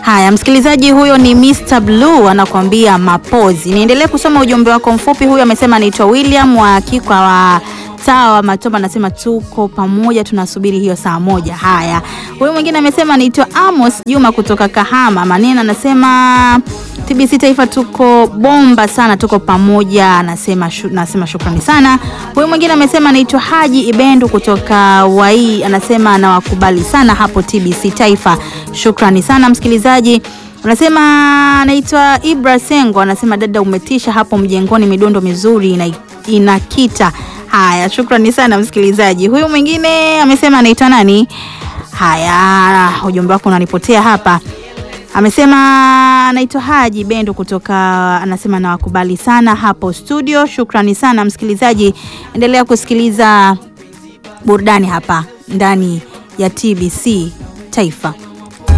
Haya, msikilizaji huyo ni Mr Blue anakuambia mapozi. Niendelee kusoma ujumbe wako mfupi. Huyo amesema anaitwa William wa Kikwa wa Tawa Matoba, anasema tuko pamoja, tunasubiri hiyo saa moja. Haya, huyu mwingine amesema anaitwa Amos Juma kutoka Kahama Maneno, anasema TBC Taifa tuko bomba sana, tuko pamoja, anasema shu, nasema shukrani sana. Huyu mwingine amesema anaitwa Haji Ibendu kutoka Wai, anasema anawakubali sana hapo TBC Taifa. Shukrani sana msikilizaji. Anasema anaitwa Ibra Sengo, anasema dada, umetisha hapo mjengoni, midundo mizuri ina, inakita. Haya, shukrani sana msikilizaji. Huyu mwingine amesema anaitwa nani? Haya, ujumbe wako unanipotea hapa. Amesema anaitwa Haji Bendo kutoka, anasema nawakubali sana hapo studio. Shukrani sana msikilizaji, endelea kusikiliza burudani hapa ndani ya TBC Taifa.